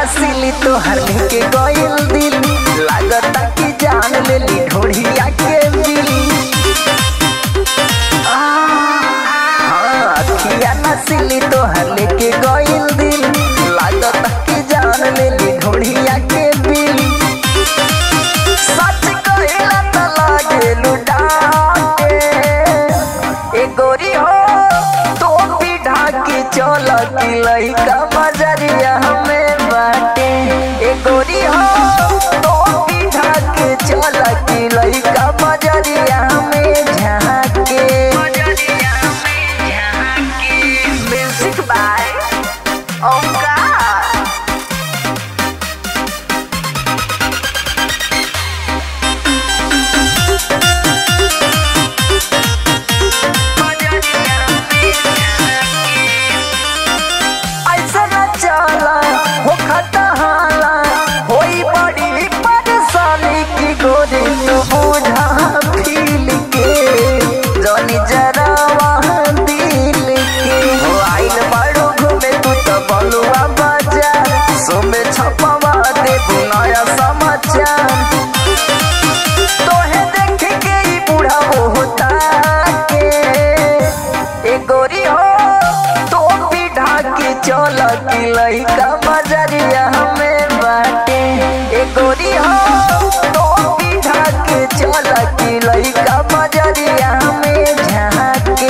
नसीली तोहर के गइल दिल लागता कि जान लेली ढोढ़िया के बिल हाँ, अखिया नसीली तोहर लेके गइल दिल लागता कि जान लेली ढोढ़िया के बिल सच कहिला त लागेलु डाके ए गोरी हो तो भी ढाकी चल की लइका बजरिया हमें बाटे ए गोरी हो तो भी ढाकी चल की लइका बजरिया हमें झाके म्यूजिक बाय ओमकार ऐसा न चला हो खतहाला होई बड़ी परेशानी की गोरी तू बुझा फील के जनी जरा वहाँ दिल के हो आइल बड़ो घूमे तू तो बलुआ बाजार सुमे छपवा दे नया समाचार तोहे देख के ही बूढ़ा होता के ए गोरी हो तो भी ढाकी चल की लइका बजरिया हमें बाटे ए गोरी हो तो भी ढाकी चल की लइका बजरिया हमें झाके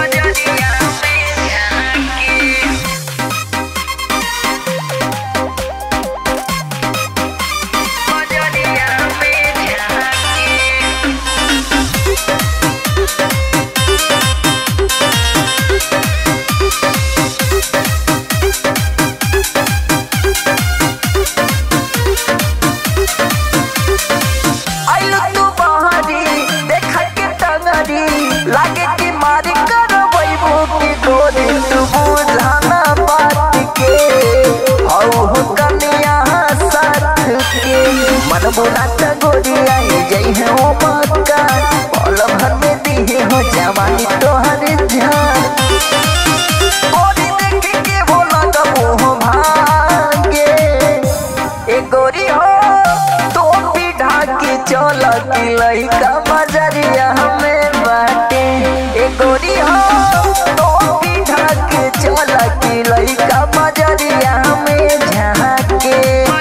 आइलु तू बहरी देखा के टंगरी लागे कि मारी कर बैबू की गोरी तू बुझाना बात के हौ हो कनिया साथ के मन बुना त गोरी आई जई है ओ मक्का पल भर में दिहे हो जवानी तोहर जान गोरी देख के भोला का मोह भागे ए गोरी हो तो भी ढाकी चल की लइका बजरिया हमें बाटे ए गोरी हो तो भी ढाकी चल की लइका बजरिया हमें झाके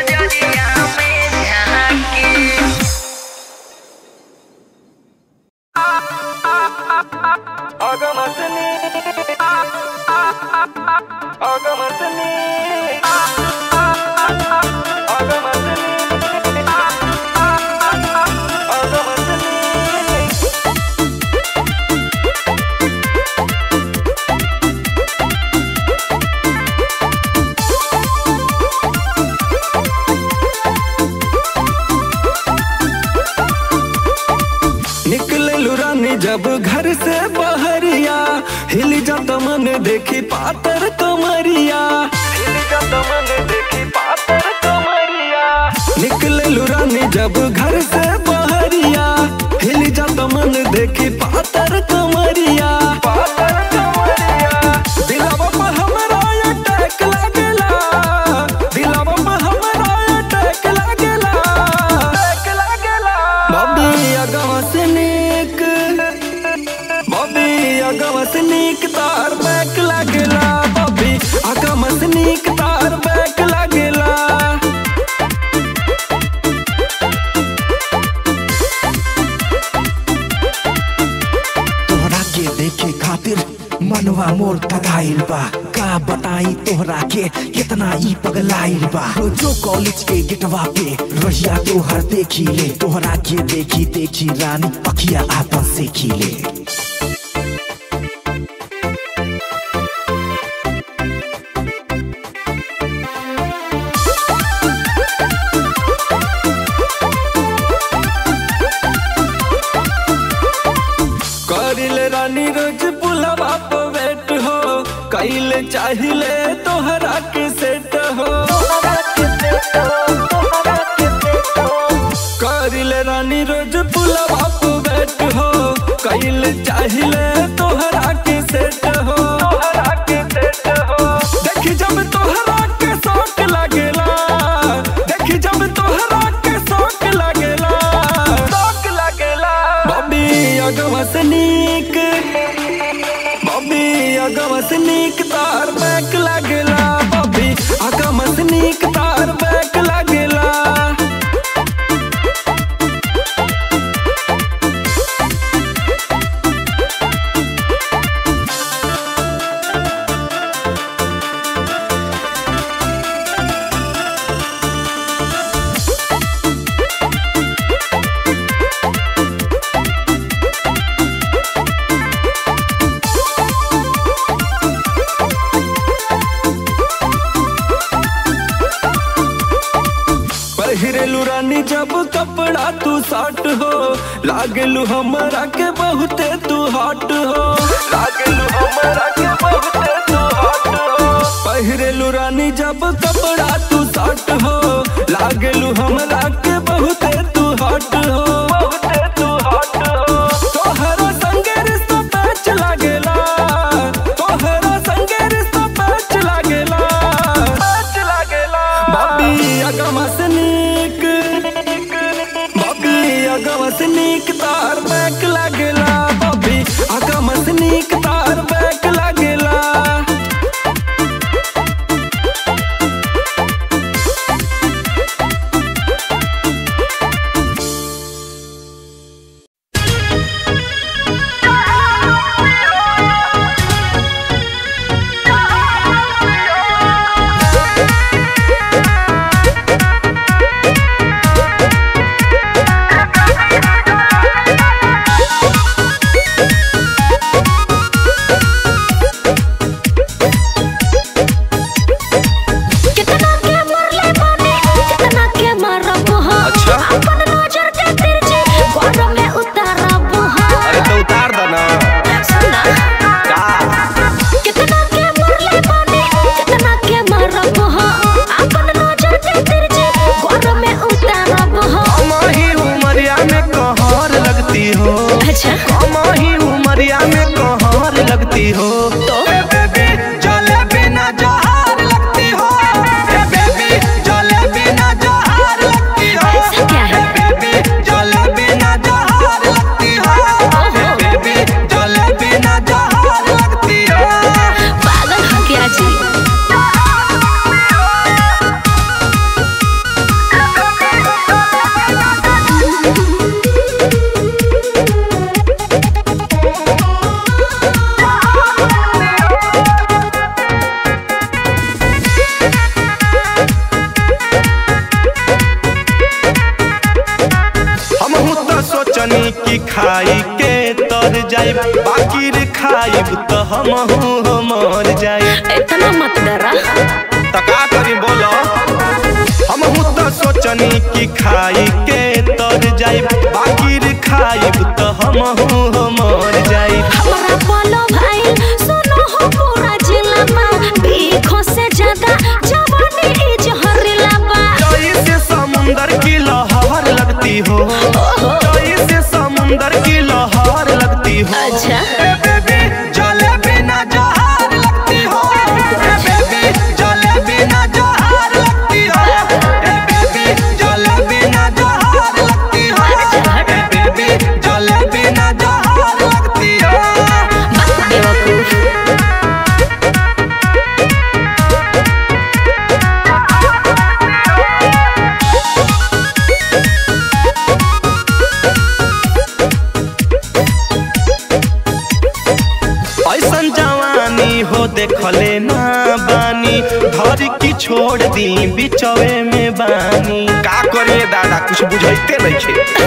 निकले रानी जब घर से बहरिया हिल जाता मन देखी पातर कमरिया हिल जाता मन देखी पातर कमरिया निकले रानी जब घर से बहरिया हिल जाता मन देखी पातर कमरिया पातर कमरिया दिलावा पर हमरा अटैक लागेला दिलावा पर हमरा अटैक लागेला अटैक लागेला बॉबी अगवा से नीक बॉबी अगवा से नीक तार बैक लागेला बॉबी अगवा से नीक तार बैक लागेला तोहरा के देखे खातिर मनवा मोर पगाइल बा का बताई तोहरा के कितना ई पगलाइल बा रोजो कॉलेज के गेटवा पे रहिया तोहर देखी ले तोहरा के देखी देखी रानी अखिया आपन से खिले करिले रानी रोज पुलवा पे वेट हो कैले चाहिले तोहरा के सेट हो करिले रानी रोज पुलवा पे वेट हो कैले चाहिले तोहरा के सेट हो तोहरा के सेट हो देखी जब तोहरा के शौक लागेला कपड़ा तू साट हो लागलू हमरा के बहुते तू हॉट हो लागलू हमरा के बहुते तू हॉट हो पहिरेलू रानी जब कपड़ा तू साट हो लागलू हमरा के बहुते तू हॉट हो बहुते तू हॉट हो तोहरा संगे रिश्ता पैच लागेला तोहरा संगे रिश्ता पैच लागेला पैच लागेला बाबी अगमा से नीक बाबी अगमा से नीक तार बैक लागेला बाबी अगमा से नीक तार बैक लागेला कितना के मरले बानी कितना के मारब हो अच्छा। अपन नजर के तिरछी गोर में उतारब हो अरे तो उतार दो ना सुना का कितना के मरले बानी कितना के मारब हो अपन नजर के तिरछी गोर में उतारब हो कमाही उमरिया में कहर लगती हो अच्छा कमाही उमरिया में कहर लगती हो तो? ए बेबी चले बिना जहार लगती हो ए बेबी चले बिना जहार लगती हो ऐसा क्या है? ए बेबी चले बिना जहार लगती हो ए ओहो। बेबी चले बिना जहार लगती हो पागल हो गया जी हम तो सोचनी कि खाई के तर जाइब बाकी रे खाइब तो हम मर जाइब इतना मत डरा तका करी बोलो हम तो सोचनी कि खाई के तर जाइब बाकी रे खाइब तो हम मर जाइब हमारा बोलो भाई सुनो हो पूरा जिला में बीखों से ज्यादा जवानी ई जहरीला बा जई से समुंदर की लहर लगती हो ओहो। जई से समुंदर की लहर लगती हो अच्छा। ए बेबी जले बिना जहार लगती हो ए बेबी जले बिना जहार लगती हो ए बेबी जले बिना जहार लगती हो ए बेबी जले बिना जहार लगती हो बस बेवकूफ ऐसन जवानी हो देखले ना बानी घर की छोड़ दी बिचवे में बानी का करिए दादा कुछ बुझाइते नहीं छे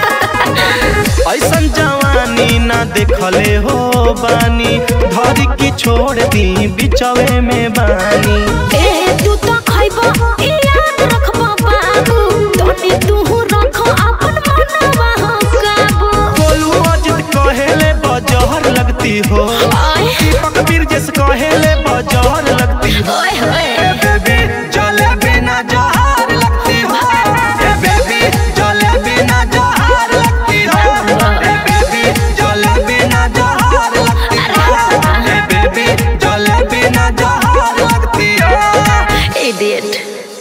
ऐसन जवानी ना देखले हो बानी घर की छोड़ दी बिचवे में बानी ए तू तो खइबो ई याद रखबो बाबू तोनी तू रखो अपन मनवा हो काबू बोलू अजित कहेले बजहर लगती हो आय दीपक बीर जैसे कहेले बजहर लगती हो ओए होए ए बेबी चले बिना जहार लगती हो ए बेबी चले बिना जहार लगती हो ए बेबी चले बिना जहार लगती हो ए बेबी चले बिना जहार लगती हो इडियट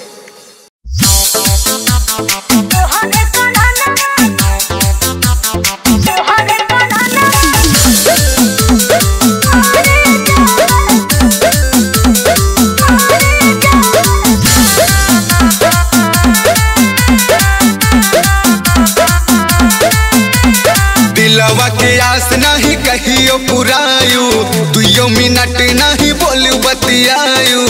दिलवा के आस नहीं कहियो पुरायु दुइयो मिनट नहीं बोलू बतियायु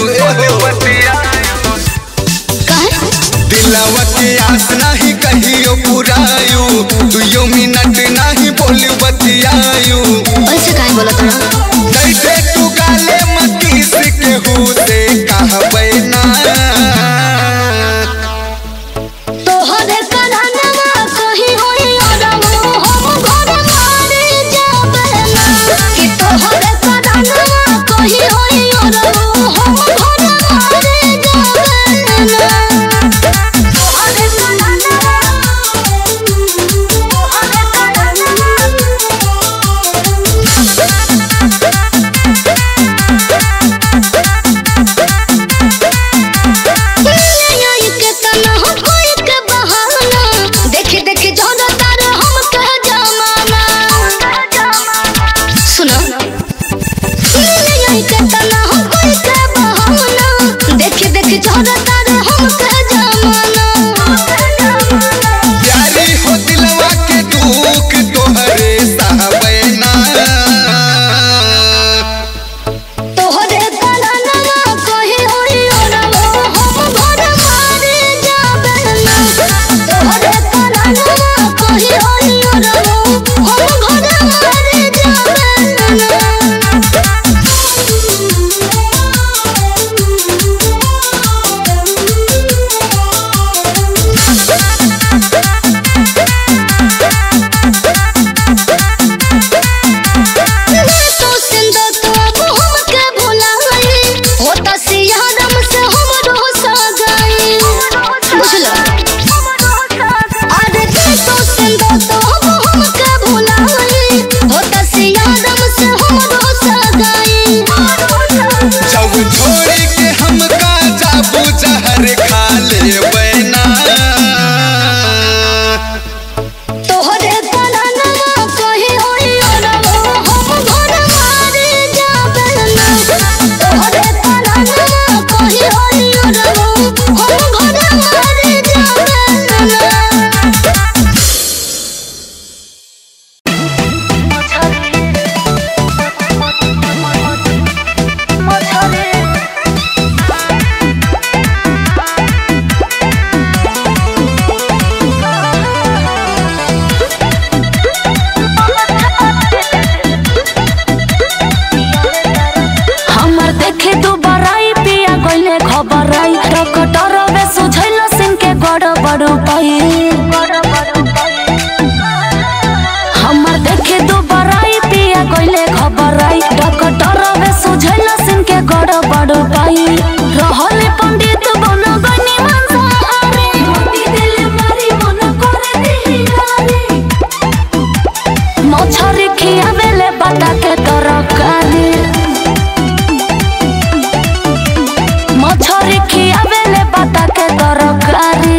दिलवा के आस नहीं कहियो पुरायु दुइयो मिनट नहीं बोलू बतियायु ऐसे काहे बोलत रहो कैसे तू गाले मतीस के से कहबै ना तोहरे कन्हनवा छोड़ी के हमका जाबू जहर खा ले बैना तोहरे तननवा कहीं होई अरवा हम घर मारे जाबेला तोहरे तननवा कहीं होई अरवा हम घर मारे जाबेला हमर देखे दू बराई पिया गइले खबर आई डॉक्टर वे सुझैल सिंह के गड़ बड़ पाई हमर देखे दू बराई पिया गइले खबर आई डॉक्टर वे सुझैल सिंह के गड़ बड़ पाई रहल पंडित बन गनी मंसाहारी मोती दिल मारी मन करे दिहिलारी मछरी खियावेले बाटा के तरकारी मछरी खियावेले बाटा के तरकारी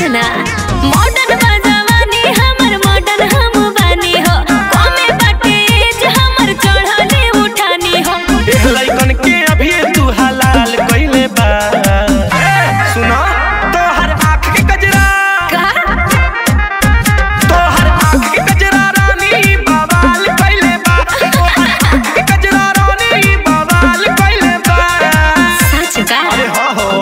सुना मॉडर्न बजवानी हमर मॉडर्न हम बानी हो कमे बाटे एज हमर चढ़ले उठानी हो एह लइकन के अभी तू हलाल कइले बा सुना तोहर आँख के गजरा का तोहर आँख के गजरा रानी बवाल कइले बा तोहर आँख के गजरा रानी बवाल कइले बा सच का अरे हाँ हो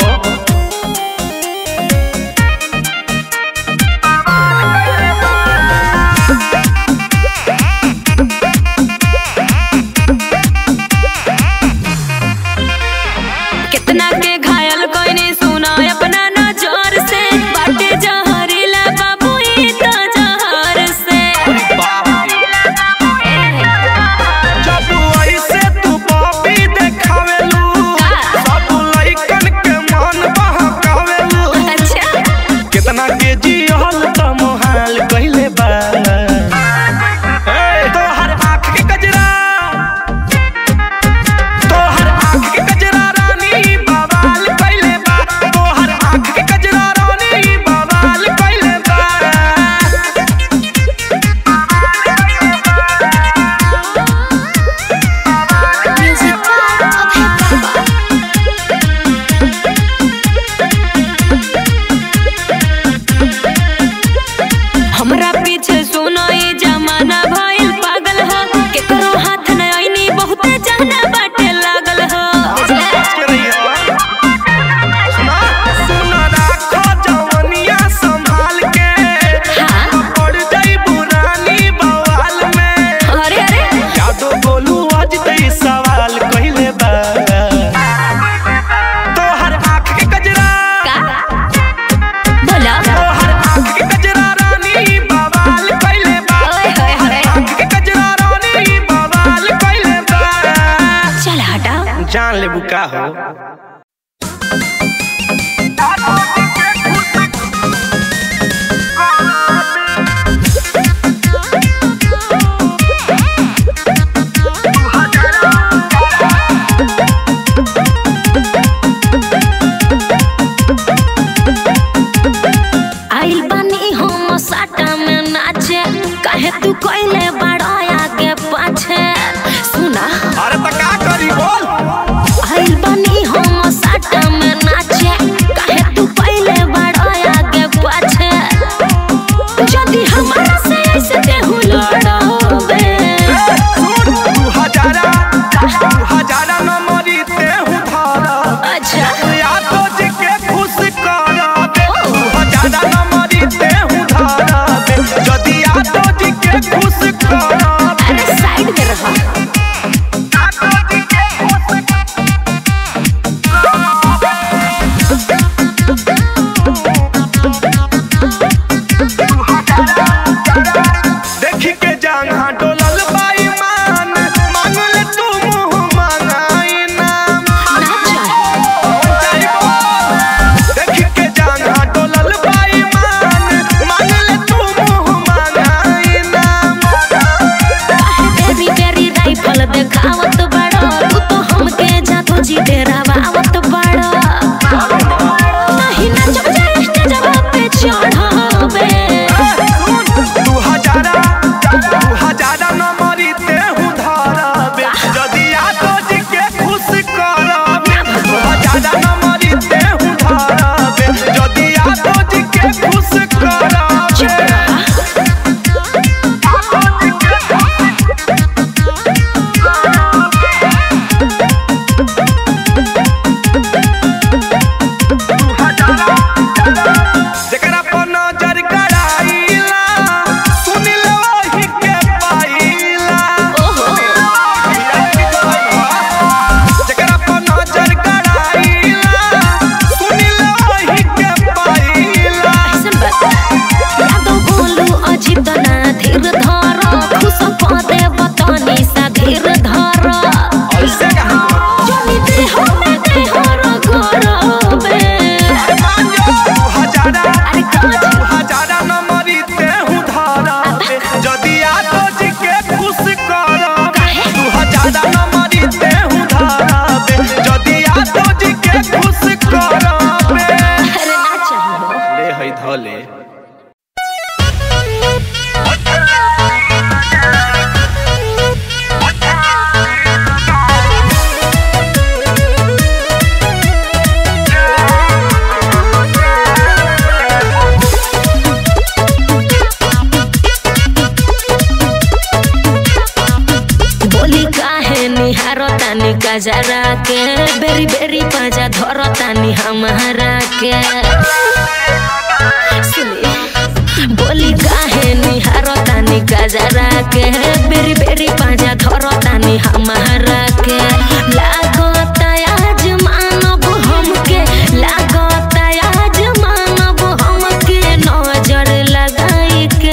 कितना के घायल कोइनी सुना अपना नजर से बाटे जहरीला बाबू ई तो जहर से जब ऐसे तू पापी देखावेलू सब लइकन के मन बहकावेलू अच्छा कितना के जियल त मोहाल कइले बा ए, तोहर आँख के गजरा तोहर आँख के गजरा रानी बवाल कइले बा तोहर आँख के गजरा रानी बवाल कइले बा हमरा पीछे सुनो ई जमाना भइल पागल हो केकरो हाथ न आईनी बहुते जाना बाटे लागल हो बच के रहिए सुना सुना राखो जवनिया संभाल के हाँ पड़ जाई बुरानी बवाल में अरे अरे यादो बोलू आज तई सवाल कइले बा तोहर आँख के गजरा का बोला तोहर आँख के गजरा रानी बवाल कइले बा ओए होए होए आँख के गजरा रानी बवाल कइले बा चल हटा जान लेबू का हो आइल बानी हम साटा में नाचे काहे तू कोइले बड़ा आगे पाछे सुना अरे त का करी बोल आइल बानी हम साटा में नाचे काहे तू कोइले बड़ा आगे पाछे जदी हमारा से ऐसे देहु लड़ोबे तू हजारा तू हजारा न मरी तेहू धारा अच्छा यादो जी के खुश करा दे तू हजारा न मरी तेहू धारा दे जदी यादो जी के खुश धले बोली काहे निहारो तानी गजरा के बेरी बेरी पाजा धरो तानी हमारा के सुनी बोली काहे निहारो तानी गजरा के बेरी बेरी पाजा धरो तानी हमारा के लागो आज मानब हमके लागो आज मानब हमके नजर लगाई के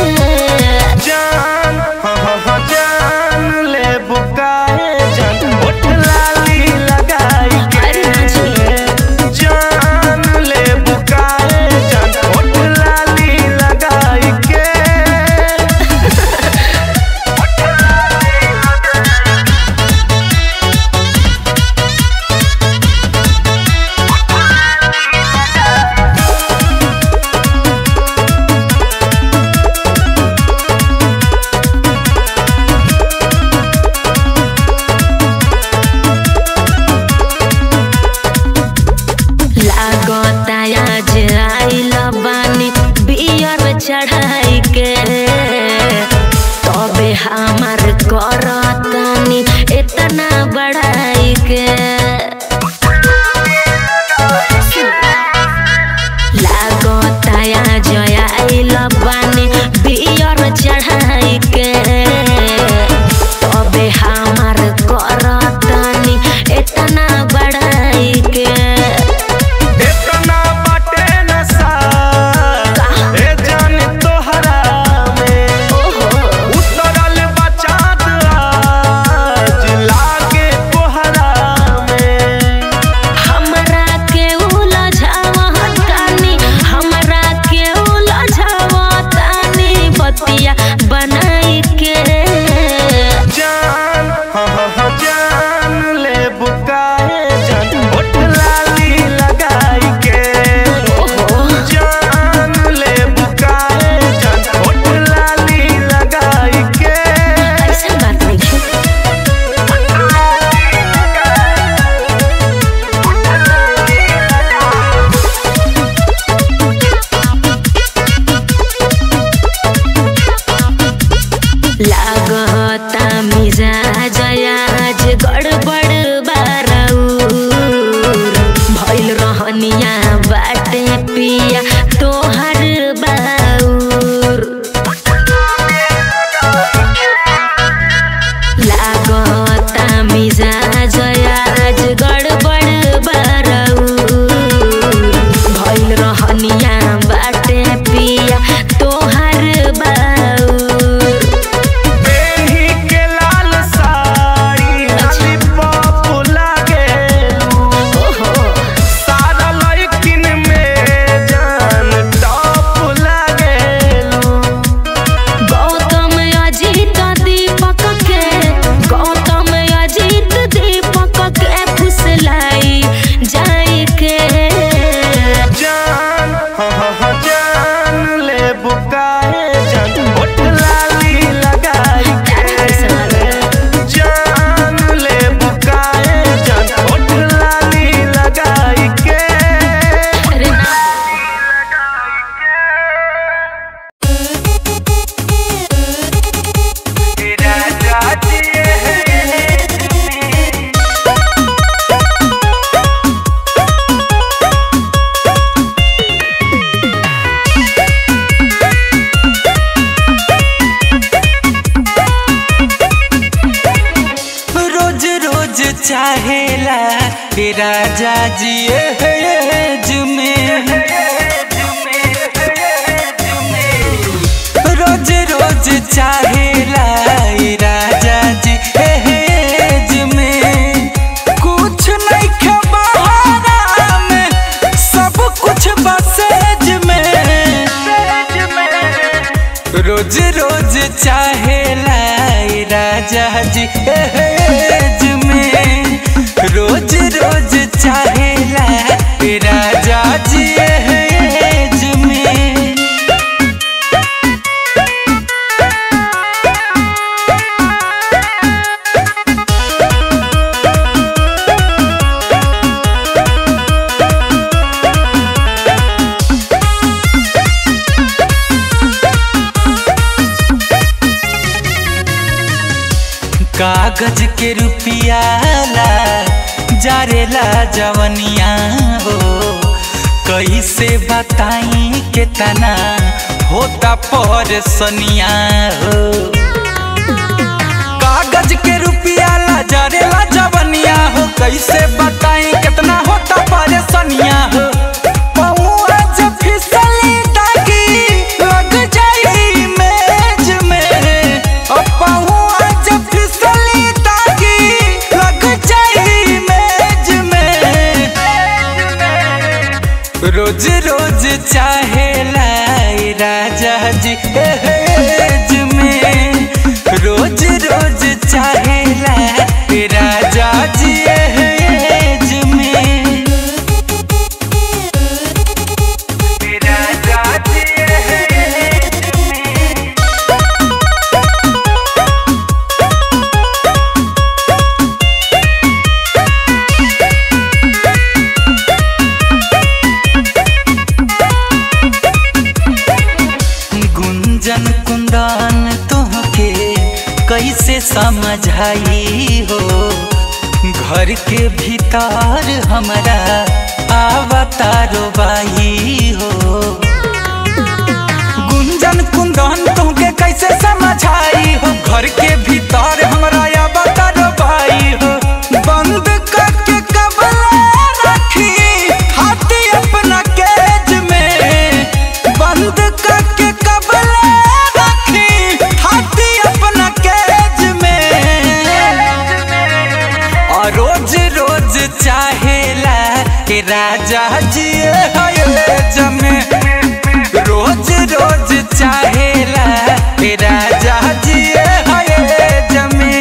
जान हाँ हाँ हाँ जान ले बुकाए जान होठ लाली लगाई अरे हाँ के जान ले बुकाए जान होठ लाली लगाई के लागता आज आइल बानी बियर चढ़ाई के तबे हमार करतानी इतना बढ़ाई के लागता आज आइल बानी बियर चढ़ाई के तबे हमार करतानी इतना बढ़ाई के इतना बाटे नशा ए जान तोहरा में उतरल बचात आज लागे तोहरा में हमरा के उलझावतानी हमरा के उलझावतानी बतिया बनाई के जान हाँ हाँ हाँ जान ले बुकाए जान होठ लाली लगाई के जान ले बुकाए जान होठ लाली लगाई के ऐसा बात नहीं है लागता मिजाज आज गड़बड़ बारौर भइल रहनिया बाटे पिया तोहर बाउर लागता मिजाज आज गड़बड़ बारौर भइल रहनिया बाटे पिया तोहर बाउर बेही के लाल साड़ी लाली पाप लागेलू सारा लड़किन में जान टॉप लागेलू गौतम अजीत दीपक के गौतम अजीत दीपक के फुसलाई जाई के जान हाँ हाँ हाँ जान ले बुकाए जान होठ लाली लगाई के जान ले बुकाए जान होठ लाली लगाई के अरे ना रोज रोज चाहेला हे राजा जी एज में रोज रोज चाहेला हे राजा जी एज में कुछ नहीं खबरा में सब कुछ बसेज में रोज रोज चाहेला ए राजा जी एज में रोज रोज चाहेला ए राजा जी एज में कागज के रुपिया ला जारेला जवनिया हो कैसे बताई केतना होता पर सनिया हो कागज के रुपिया ला जारेला जवनिया हो कैसे बताई कितना होता परेशानिया हो पहुआ जब फिसली ताकि लग जाई मेज में ओ पहुआ जब फिसली ताकि लग जाई मेज में रोज रोज चाहेला ए राजा जी एज में रोज रोज चाहेला ए राजा जी एज में ए राजा जी एज में गुंजन कुंदन तुहके कैसे समझाई हो घर के भीतर हमरा आवतारो बाई हो गुंजन कुंदन तुहके कैसे समझाई हो घर के भीतर हमरा आवतारो बाई हो बंद करके कबला रखी हाथी अपना केज में बंद करके कबला रखी हाथी अपना केज में और रोज रोज चाहेला के राजा जी जमे रोज रोज चाहेला के राजा जी जमे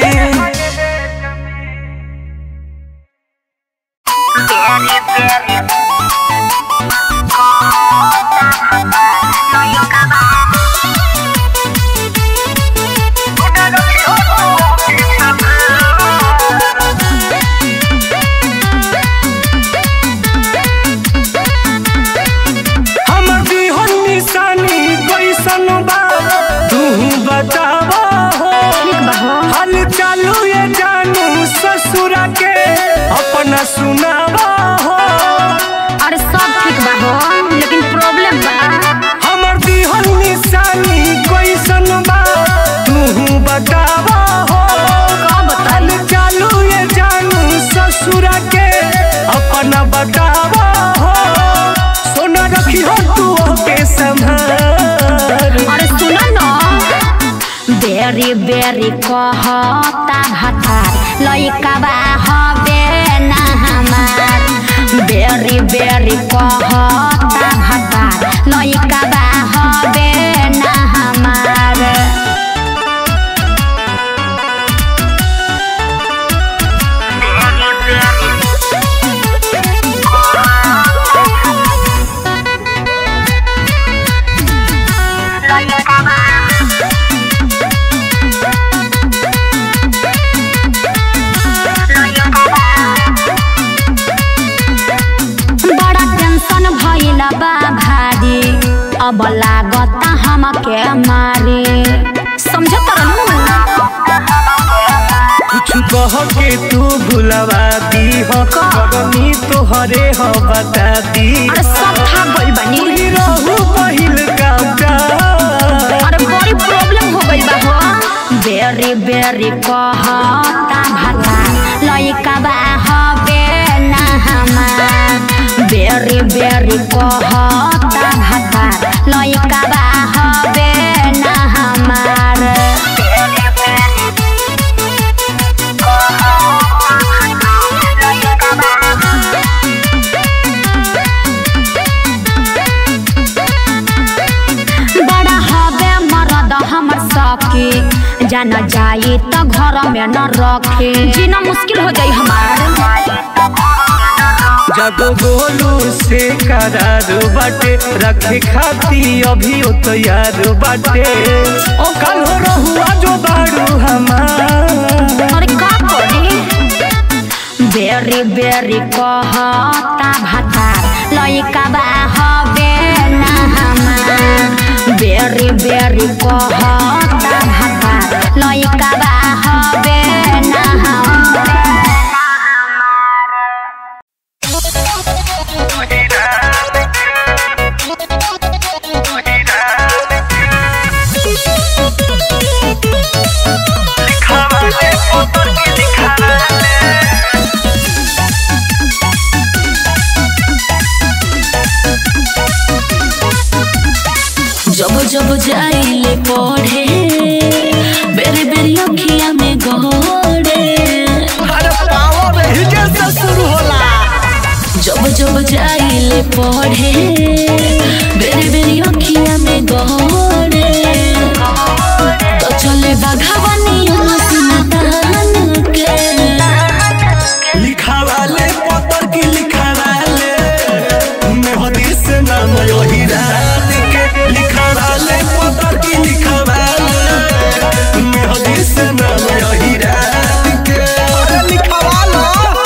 हमर बिहन निशानी कैसन बा तू बतावा हो हाल चालू ये जानू ससुरा के अपना सुनावा हो अरे सब ठीक बा हो लेकिन प्रॉब्लम बा हमर बिहन निशानी कैसन बा तू बतावा हो हाल चालू ये जानू ससुरा के अपना बतावा हो सोना रखी हो तू के संभाल अरे सुनो न बेरी बेरी कहता भतार लइका बा हबे ना हमार बेरी बेरी कहता भतार लइका बा हबे ना हमार बड़ा टेंशन भइल बा भारी अब लागता हमके मारी समझत रहनु कुछ कह के तू भुलवा दी हो करनी तोहरे हो बता दी अरे सब था गइल बानी ही रहू पहिल का प्यार अरे बड़ी प्रॉब्लम हो गइल बा हो बेरी बेरी कहता भाता लइका बा हबे ना हमार बेरी बेरी कहता भाता लइका बा हबे ना हमार बड़ा हबे मरद हमर सखी जाना जाई त घर में न रखे जीना मुश्किल हो जाई हमार जब गोलू से करार बाटे रखे खाती अभी ओ तैयार बाटे कल हो रहुआ जो बारू हमार अरे का करी बेरी बेरी कहता भाता लइका बा हबे ना हमार बेरी बेरी कहता भाता लइका बा हबे ना जब जब जाइले पढ़े बेरी बेरी अखिया में गहरे अरे पावर हिजे से शुरू होला जब जब जाइले पढ़े बेरी बेरी अखिया में गहरे तो चले बाघावनी सुनतान के लिखावाले पतर की लिखावाले मेहदी से नाम यही रात के लिखावाले पतर की लिखावाले मेहदी से नाम यही रात के अरे लिखवा लो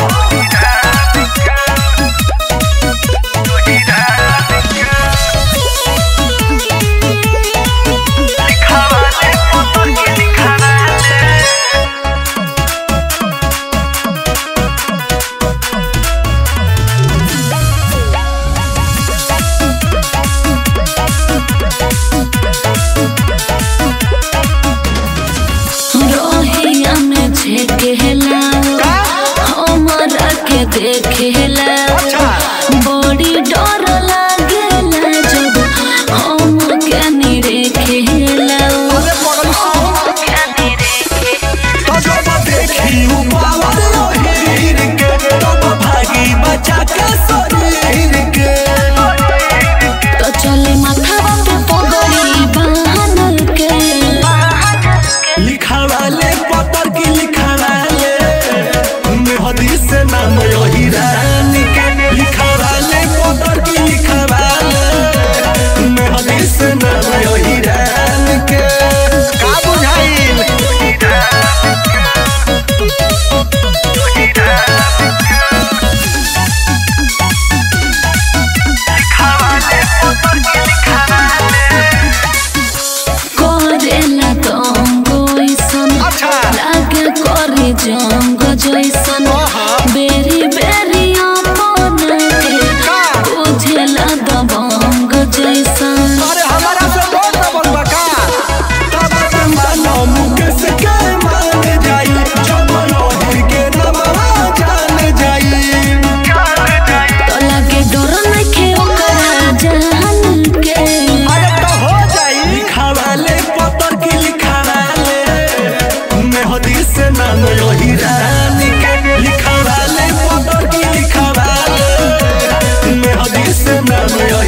रोहिया में झेकेला हमरा के देखेला बड़ी डर लागेला जब हम के निरेखेला तो जब देखी उ पावर हीर के तब भागी बचा के शरीर के तो चले माथावा पे पगड़ी बांध के लिखावाले पतर की लिखावाले मेहदी से नाम यही रानी के लिखावाले पतर की लिखावाले मेहदी से नाम यही रानी के का बुझाइल करेला तंगो ऐसन अच्छा। लागे करे जंग जैसन बेरी बेरी अपन के बुझेला दबंग जैसन अरे हमारा से बहुत डबल बका तब से मानो मुकेश के मान जाई जब लोहिर के नमवा जान जाई तो लागे डर नखे ओकरा जान के अरे तो हो जाई लिखावाले पतर की लिखावाले मेहदी से नाम यही रानी के लिखावाले पतर की लिखावाले मेहदी से नाम यही